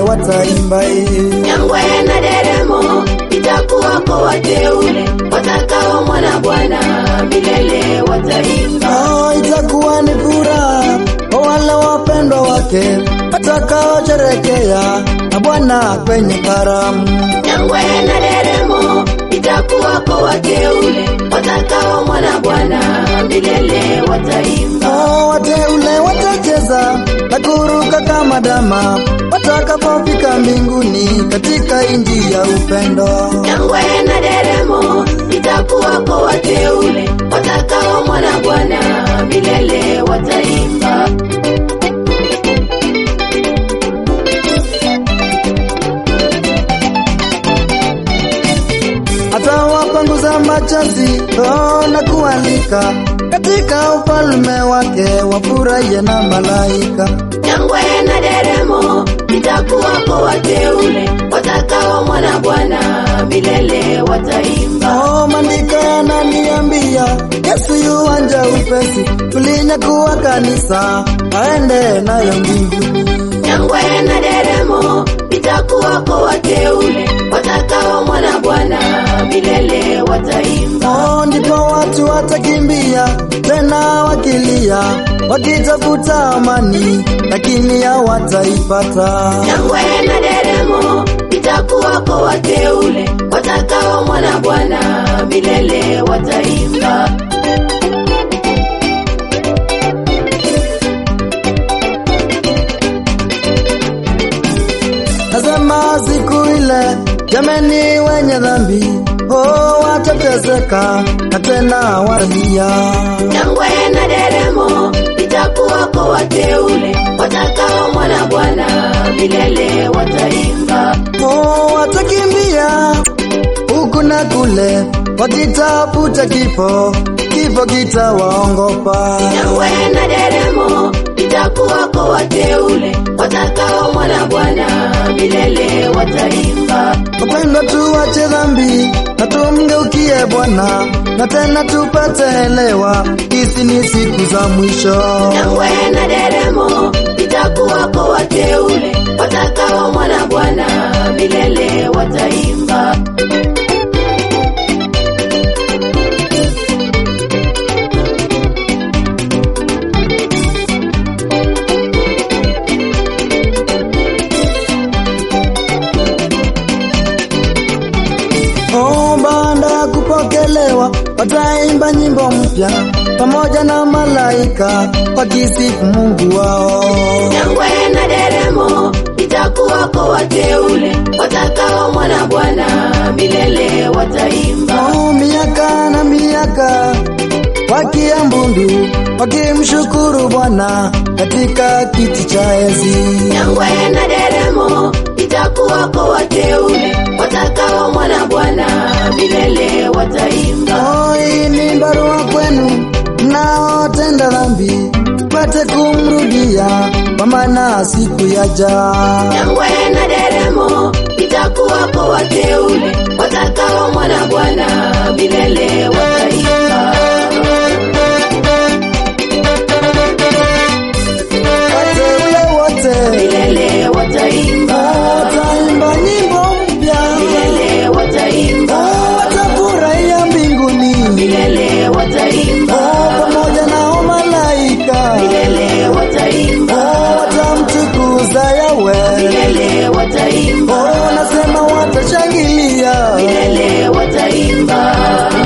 wataimba hii. Nyangwe na deremo itakuwako wateule watakao mwana Bwana milele wataimba. Oh, itakuwa ni furaha kwa wale wapendwa wake watakaosherekea na Bwana kwenye karamu. Nyangwe na deremo itakuwako wateule watakao mwana Bwana milele wataimba. Oh, wateule watacheza na kuruka kama dama watakapofika mbinguni katika inji ya upendo. Nyangwe na deremo itakuwako wateule watakao mwana Bwana milele wataimba. atawapanguza machozi oh, na kualika katika ufalme wake wafurahie na malaika. Nyangwe na deremo itakuwako wateule watakao mwana Bwana milele wataimba. Oh, maandiko yananiambia Yesu yuanja upesi kulinyakuwa kanisa aende nayo mbinguni. Nyangwe na deremo itakuwako wateule watakao mwana Bwana milele wataimba. Oh, ndipo watu watakimbia tena wakilia wakitafuta amani, lakini hawataipata. Nyangwe na deremo itakuwako wateule watakao mwana Bwana milele wataimba. Nasema siku ile, jameni, wenye dhambi oh, watateseka na tena walia. Nyangwe na deremo itakuwako wateule watakao mwana Bwana milele wataimba. Oh, watakimbia huku na kule wakitafuta kifo, kifo kitawaongopa. Nyangwe na deremo itakuwako wateule watakao mwana Bwana milele wataimba. Wapendwa, tuache dhambi na tumgeukie Bwana, na tena tupate elewa, hizi ni siku za mwisho. Nyangwe na deremo itakuwako wateule watakao mwana Bwana milele wataimba. Oh, baada ya kupokelewa wataimba nyimbo mpya pamoja na malaika wakisifu Mungu wao. Nyangwe na deremo itakuwako wateule watakao mwana Bwana milele wataimba. Oh, miaka na miaka wakiambundu wakimshukuru Bwana katika kiti cha enzi. Nyangwe na deremo itakuwako wateule watakao mwana Bwana milele wataimba. Oh, hii ni barua kwenu mnaotenda dhambi, pate kumrudia kwa maana siku yaja. Nyangwe na deremo itakuwako wateule watakao mwana Bwana milele wataimba. Wateule wote Milele wataimba. wataimba nyimbo mpya, Milele wataimba. watafurahia mbinguni Milele wataimba. pamoja na malaika, Milele wataimba. watamtukuza Yawe. Milele wataimba. Oh, nasema watashangilia Milele wataimba.